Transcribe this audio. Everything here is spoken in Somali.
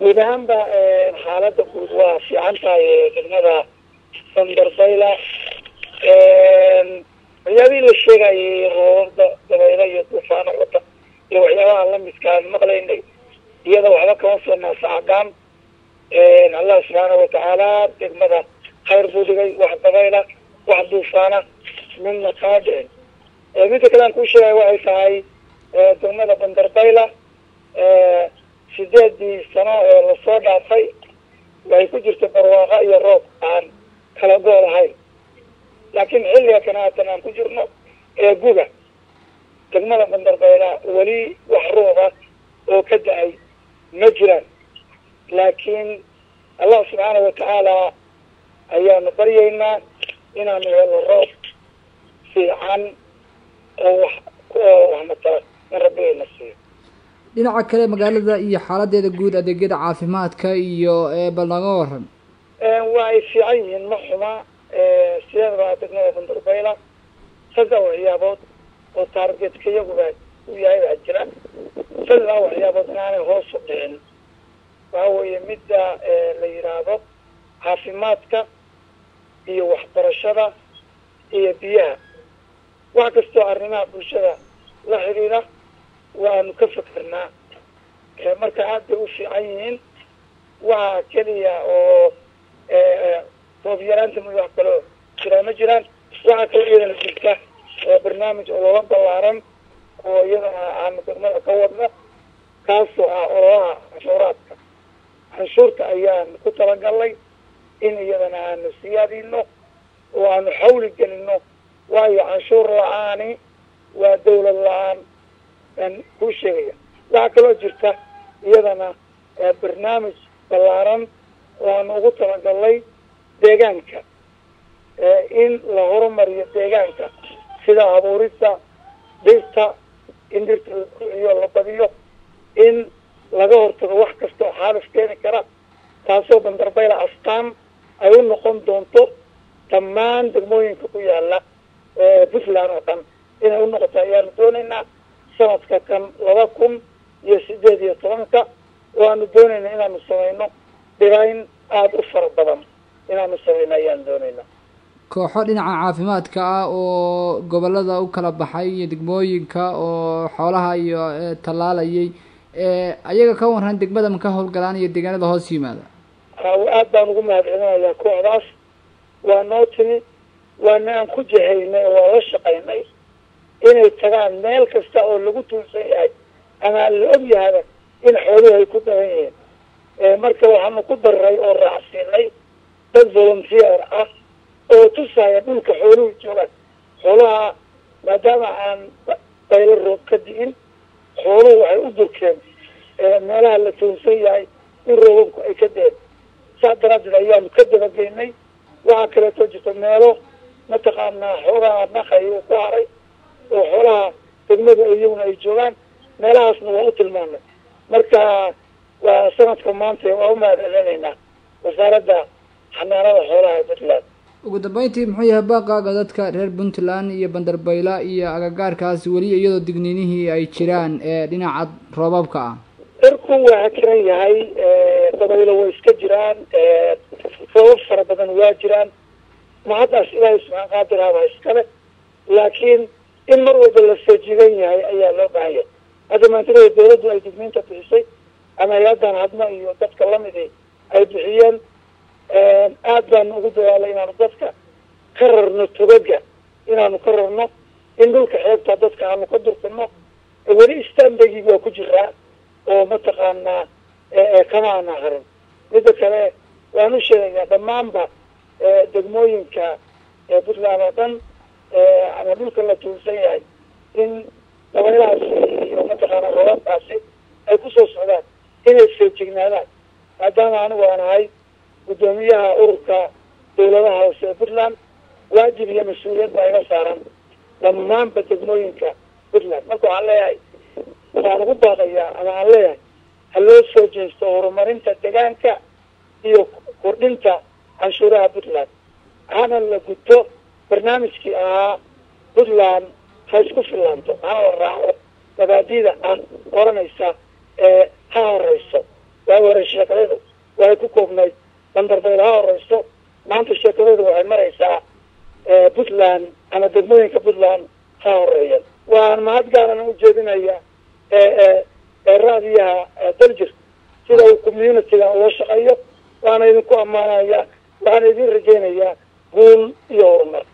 guud ahaanba xaaladda guud waa fiican tahay degmada bandarbayla waxyaabihii la sheegayay roobabda dabaylo iyo duufaano wata iyo waxyaabaha lamidkaan maqlaynay iyada waxba kama soo naasacadaan allah subxaana watacaala degmada khayr buu dhigay wax dabayla wax duufaana midna kama dhicin midda kale aan kuu sheegaya waxay tahay degmada bandarbayla sideedii sano ee lasoo dhaafay waxay ku jirta barwaaqa iyo roob aan kala go' lahayn laakiin xilliga kana haatan aan ku jirno ee guga degmada bandarbayla weli wax rooba oo ka da-ay ma jiraan laakiin allah subxaana watacaala ayaanu baryaynaa inaanu helo roob fiican oo wax oo wax matala in rabbigayna siiyo dhinaca kale magaalada iyo xaaladeeda guud adeegyada caafimaadka iyo bal naga waran waa ay fiican yihiin ma xuma sideedaba degmada bandarbayla saddex waxyaabood oo taargetka iyaguba u yahay baa jira saddexa waxyaabood inaanay hoos u dhicin waxa weeye midda la yidhaahdo caafimaadka iyo waxbarashada iyo biyaha wax kastoo arrimaha bulshada la xidhiidha waanu ka fikernaa marka aad bay u fiican yihiin waxa keliya oo roob yaraanta mid wax kaloo jiraa ma jiraan waxaa kaloo iyadana jirta barnaamij ololo ballaaran oo iyadana aanu degmada ka wadno kaasoo ah ololaha canshuuraadka canshuurta ayaan ku talagalnay in iyadana aanu siyaadino oo aanu xawli gelino waayo canshuur la-aani waa dawlad la-aan aan kuu sheegaya waxaa kaloo jirta iyadana barnaamij ballaaran oo aanu ugu talagalnay deegaanka in la horumariyo deegaanka sida abuurista dhirta in dhirta la kuciyo la badiyo in laga hortago wax kasta oo xaalif keeni kara taasoo bandarbayla astaan ay u noqon doonto dhammaan degmooyinka ku yaala puntland oo dhan inay u noqoto ayaanu doonaynaa sanadka kan laba kun iyo sideed iyo tobanka waanu doonaynaa inaanu samayno dhirayn aada u fara badan inaanu samayno ayaanu doonaynaa kooxo dhinaca caafimaadka ah oo gobolada u kala baxay iyo degmooyinka oo xoolaha iyo tallaalayay ayaga ka waran degmada ma ka howlgalaan iyo deegaanada hoos yimaada aad baan ugu mahad celinayaa kooxdaas waa noo timi waana aan ku jihaynay oo waa la shaqaynay inay tagaan meel kasta oo lagu tuulsan yahay ama aan la og yahaba in xooluhu ay ku daban yihiin marka waxaanu ku daray oo raacsiinay dad volunteer ah oo tusaya dhulka xooluhu joogaan xoolaha maadaama aan baylo roob ka di'in xooluhu waxay u durkeen meelaha la tuulsan yahay in roobabku ay ka deen saas daraaddeed ayaanu ka dabageynay waxaa kaleeto jirta meelo mataqaanaa xoolaha naqay uu ku haray oo xoolaha degmada iyaguna ay joogaan meelahaasna waa u tilmaamay marka waa sanadka maanta waa u mahad celinaynaa wasaaradda xanaanada xoolaha ee puntland ugu dambeyntii muxuu yahay baaqaaga dadka reer puntland iyo bandarbayla iyo agagaarkaas weli iyadoo digniinihii ay jiraan ee dhinaca roobabka ah dhirku waa hakiran yahay dabaylo way iska jiraan roobab fara badan waa jiraan mahaddaas ilaahay subxaan qaadiraaba iskale laakiin in mar walba la feejigan yahay ayaa loo baahan yahay hadda maantinada dawladdu ay digniinta bixisay ama hay-addan hadma iyo dadka lamidi ay bixiyeen aad baanu ugu dadaalay inaanu dadka ka rarno togaga inaanu ka rarno in dhulka xeebta dadka aanu ka durkano weli istanbagii waa ku jiraa oo mataqaanaa kama ana harin midda kale waan u sheegayaa dhammaanba degmooyinka puntland oo dhan ama dhulka la tuulsan yahay in dabaylahaasi iyo mataqaana roobabkaasi ay kusoo socdaan inay feejignaadaan maadaama anigu aan ahay guddoomiyaha ururka dawladaha hoose ee puntland waajib iyo mas-uuliyad baa iga saaran dhammaanba degmooyinka puntland marka waxaan leeyahay waxaan ugu baaqayaa ama aan leeyahay ha loo soo jeesto horumarinta deegaanka iyo kordhinta canshuuraha puntland hana la guto barnaamijkii ahaa puntland ha isku fillaanto hana la raaco mabaadida ah oranaysa ee ha horeyso waa hore sheekadaydu waxay ku koobnayd bandarbayla ha horeyso maanta sheekadaydu waxay maraysaa puntland ama degmooyinka puntland ha horeeyeen waan mahad gaarana ujeedinaya raadiyaha daljir sida uu communityga loo shaqeeyo waana idinku ammaanaya waxaana idin rajaynayaa guul iyo horumar